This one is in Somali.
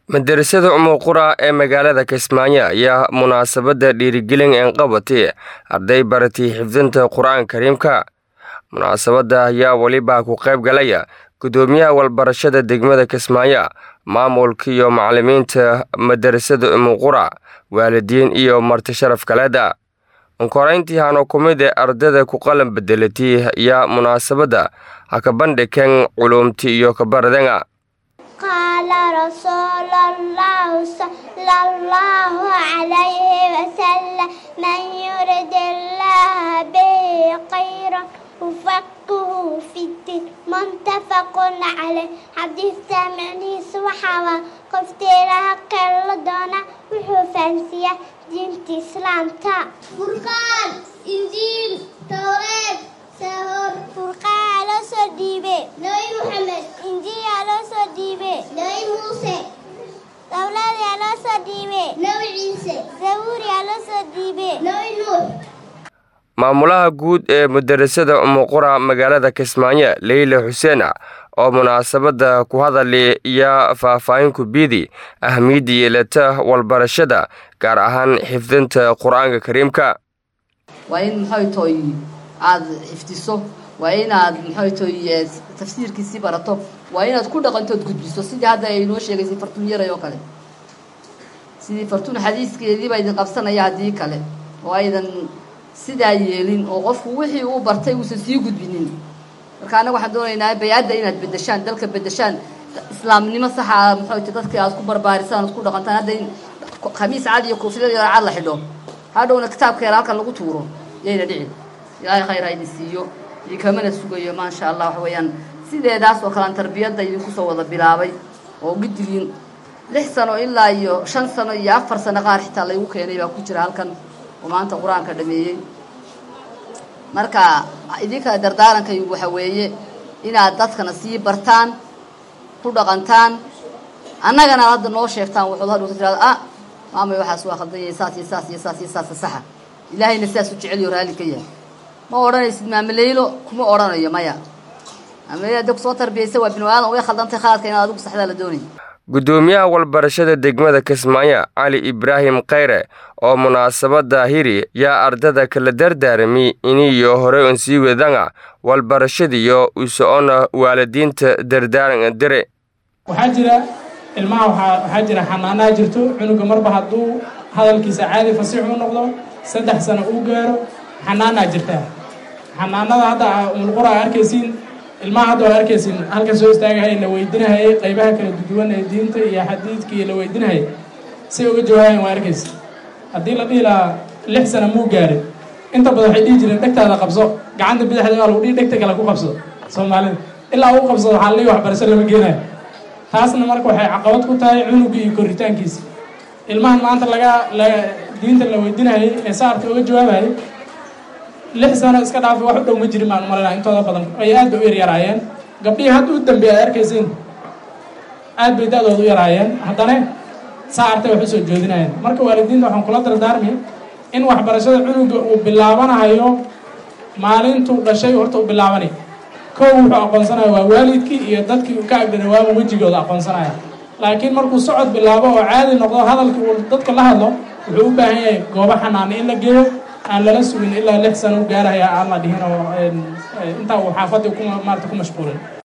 madarasada umuqura ee magaalada kismaayo ayaa munaasabadda dhiirigelin een qabatay arday baratay xifdinta qur-aanka kariimka munaasabadda ayaa weliba ku qayb galaya gudoomiyaha walbarashada degmada kismaayo maamulka iyo macalimiinta madarasada umuqura waalidiin iyo marti sharaf kaleeda unkorayntii hano ku mid ee ardayda ku qalan bedelatay ayaa munaasabadda ha ka bandhigeen culuumti iyo kabaradenga قال رسول الله صلى الله عليه وسلم من يرد الله به خيرا يفقهه في الدين متفق عليه حديث سامعني سوحوا قفتيرها كلا دونا وحفنسية دينة إسلام تا فرقان إنجيل توراة سهر فرقان على صديبه نبي محمد إنجيل على صديبه نبي موسى أولاد على صديبه نبي عيسى زبور على صديبه نبي نوح maamulaha guud ee madarasada umuqura magaalada kismaayo leyla xuseen oo munaasabadda ku hadali iyo faahfaahin ku biidi ahmiyadda yeelata walbarashada gaar ahaan xifdinta qur-aanka kariimka waa in maxay toy aada xifdiso waa inaad maxay toy tafsiirkiisii barato waa inaad ku dhaqantood gudbiso sidii hadda ay noo sheegaysay fartuun yaray oo kale sidii fartuun xadiiskeedii baa idin qabsanaya haddii kale oo aydan sidaa yeelin oo qofku wixii uu bartay uusan sii gudbinin marka annaga waxaan doonaynaa bay-adda inaad bedeshaan dalka bedeshaan islaamnimo saxa maxay dadka aad ku barbaarisaan aad ku dhaqantaan hadda in khamiis cad iyo koofiyad yar cad la xidho hadhowna kitaabkeena halkan lagu tuuro yayna dhicin ilaahay khayr ha idin siiyo iyo kamana sugayo maasha allah waxa weeyaan sideedaas oo kalean tarbiyadda idinku soo wada bilaabay oo guddigiin lix sano ilaa iyo shan sano iyo afar sano qaar xitaa laygu keenay baa ku jira halkan oo maanta qur-aanka dhameeyey marka idinka dardaarankaygu waxa weeye inaad dadkana sii bartaan ku dhaqantaan annagana hadda noo sheegtaan waxood hadhowta tirahda ah maamay waxaas waa khaldanyay saas iyo saas iyo saas iyo saasa saxa ilaahayna sidaas u jeceliyo raalli ka yahay ma odhanaysid maamaleylo kuma odhanayo maya maamaleylo hadda kusoo tarbiyaysa waa binu aadan way khaldantay khaladka inaad adigu saxdaa la doonaya gudoomiyaha walbarashada degmada kismaayo cali ibraahim khayre oo munaasabadda hiri yaa ardada kala dardaarami iniyo hore un sii wadanga walbarashadiyo usocona waalidiinta dardaaran dire waxaa jira ilmaha waxaa jira xanaanaha jirto cunuga marba hadduu hadalkiisa caadi fasiix u noqdo saddex sano uu gaaro xanaanaa jirtaa xanaanada hadda umulqura a arkaysiin ilmaha hadda waa arkaysiin halkan soo istaagahaya la weydinahayay qaybaha kala duwan ee diinta iyo xadiidka iyo la weydinahayay say uga jawaabayan waa arkaysa haddii la dhihi lahaa lix sana muu gaarin inta badan waxay dhihi jireen dhegtaada qabso gacanta bidixda waa lagu dhihi dhegta kale ku qabso soomaalida ilaa uu qabsado waxaa la waxbarasho lama geenayo taasna marka waxay caqabad ku tahay cunuga iyo koritaankiisa ilmahan maanta laga la diinta la weydinahayay ee saarka uga jawaabayay lix sano iska dhaafi wax u dhow ma jirin baan umalanaa intooda badan ay aad bay u yaryaraayeen gabdhihii hadda u dambeeya ad arkaysiin aad bay da-dooda u yaraayeen haddana saa artay wax usoo joodinayeen marka waalidiinta waxaan kula dardaarmay in waxbarashada cunuga uu bilaabanahayo maalintuu dhashay horta u bilaabanay kow wuxuu aqoonsanaya waa waalidkii iyo dadkii ka agdhanawaama wejigooda aqoonsanaya laakiin markuu socod bilaabo oo caadi noqdo hadalkii uu dadka la hadlo wuxuu u baahan yahay goobo xanaana in la geeyo aan lala sugin ilaa lix sano u gaarahaya aan la dhihin oo intaa uu xaafadii ku maarata ku mashquulin